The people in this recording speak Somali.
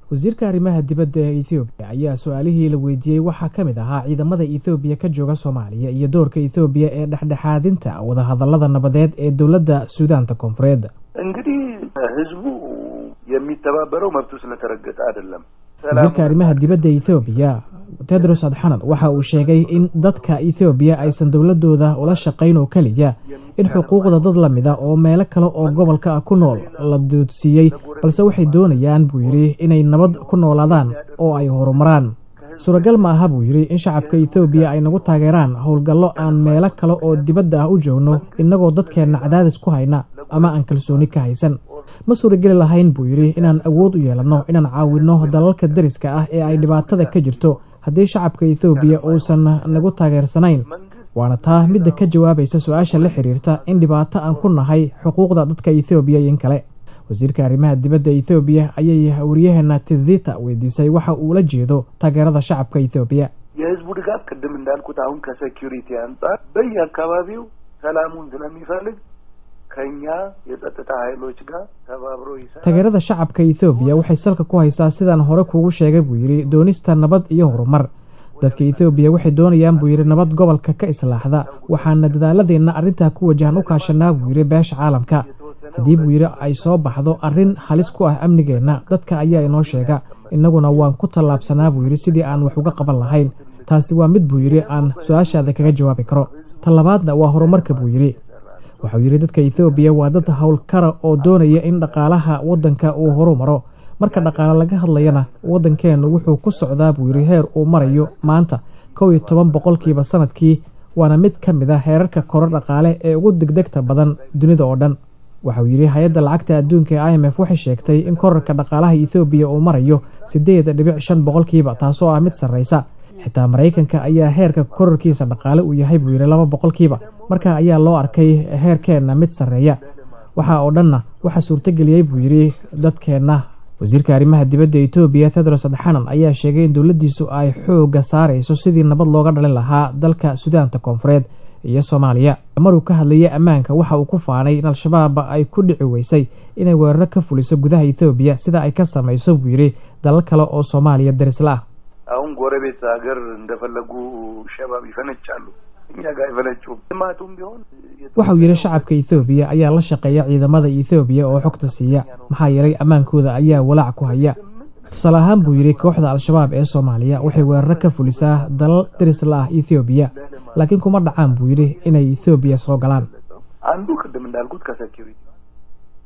wasiirka arrimaha dibadda ee ethoobiya ayaa su-aalihii la weydiiyey waxaa ka mid ahaa ciidamada ethoobiya ka jooga soomaaliya iyo doorka ethoobiya ee dhexdhexaadinta wadahadallada nabadeed ee dowladda suudaanta koonfureed እንግዲህ ህዝቡ የሚተባበረው መብቱ ስለተረገጠ አይደለም። wasiirka arrimaha dibadda ethoobiya tedros adxanan waxa uu sheegay in dadka ethoobiya aysan dowladooda ula shaqayn oo keliya in xuquuqda dad la mida oo meelo kale oo gobolka ah ku nool la doodsiiyey balse waxay doonayaan buu yidhi inay nabad ku noolaadaan oo ay horumaraan suuragal ma aha buu yidhi in shacabka ethoobiya ay nagu taageeraan howlgallo aan meelo kale oo dibadda ah u joogno innagoo dadkeenna cadaadis ku hayna ama aan kalsooni ka haysan ma suurageli lahayn buu yidhi inaan awood u yeelanno inaan caawinno dalalka dariska ah ee ay dhibaatada ka jirto haddii shacabka ethoobiya uusan nagu taageersanayn waana taa midda ka jawaabaysa su-aasha la xiriirta in dhibaato aan ku nahay xuquuqda dadka ethoobiya iyo in kale wasiirka arrimaha dibadda ethoobiya ayay waryaheena tizita weydiisay waxa uu la jeedo taageerada shacabka ethoobiya የህዝቡ ድጋፍ ቅድም እንዳልኩት አሁን ከሴኪሪቲ አንጻር በየአካባቢው ሰላሙን ስለሚፈልግ ከኛ የጸጥታ ኃይሎች ጋር ተባብሮ ይሰራል። taageerada shacabka ethoobiya waxay salka ku haysaa sidaan hore kuugu sheegay buu yidhi doonista nabad iyo horumar dadka ethoobiya waxay doonayaan buu yidhi nabad gobolka ka islaaxda waxaana dadaaladeenna arrintaa ku wajahan u kaashanaa buu yidhi beesha caalamka haddii buu yidhi ay soo baxdo arrin halis ku ah amnigeenna dadka ayaa inoo sheega innaguna waan ku tallaabsanaa buu yidhi sidii aan wax uga qaban lahayn taasi waa mid buu yidhi aan su-aashaada kaga jawaabi karo ta labaadna waa horumarka buu yidhi waxau yidhi dadka ethoobiya waa dad howlkara oo doonaya in dhaqaalaha waddanka uu horu maro marka dhaqaale laga hadlayana waddankeennu wuxuu ku socdaa buu yidhi heer uu marayo maanta kow iyo toban boqolkiiba sanadkii waana mid ka mid a heerarka koro dhaqaale ee ugu degdegta badan dunida oo dhan waxauu yidhi hay-adda lacagta adduunka ee i m f waxay sheegtay in korarka dhaqaalaha ethoobiya uu marayo siddeed dhibic shan boqolkiiba taasoo ah mid sarraysa xitaa maraykanka ayaa heerka korarkiisa dhaqaale uu yahay buu yidhi laba boqolkiiba marka ayaa loo arkay heerkeenna mid sarreeya waxa oo dhanna waxaa suurtageliyey buu yidhi dadkeenna wasiirka arrimaha dibadda etoobiya tedros adxanan ayaa sheegay in dowladdiisu ay xoogga saarayso sidii nabad looga dhalin lahaa dalka sudaanta koonfureed iyo soomaaliya maruu ka hadlayay ammaanka waxa uu ku faanay in al-shabaab ay ku dhici weysay inay weeraro ka fuliso gudaha etoobiya sida ay ka samayso buu yidhi dalal kale oo soomaaliya darisla ah አሁን ጎረቤት ሀገር እንደፈለጉ ሸባብ ይፈነጫሉ። እኛ ጋር አይፈነጩም። ልማቱም ቢሆን waxauu yidhi shacabka ethoobiya ayaa la shaqeeya ciidamada ethoobiya oo xogta siiya maxaa yeelay ammaankooda ayaa walaac ku haya tusaale ahaan buu yidhi kooxda al-shabaab ee soomaaliya waxay weeraro ka fulisaa dalal darisla ah ethoobiya laakiin kuma dhacaan buu yidhi inay ethoobiya soo galaan አንዱ ቅድም እንዳልኩት ከሴኪሪቲ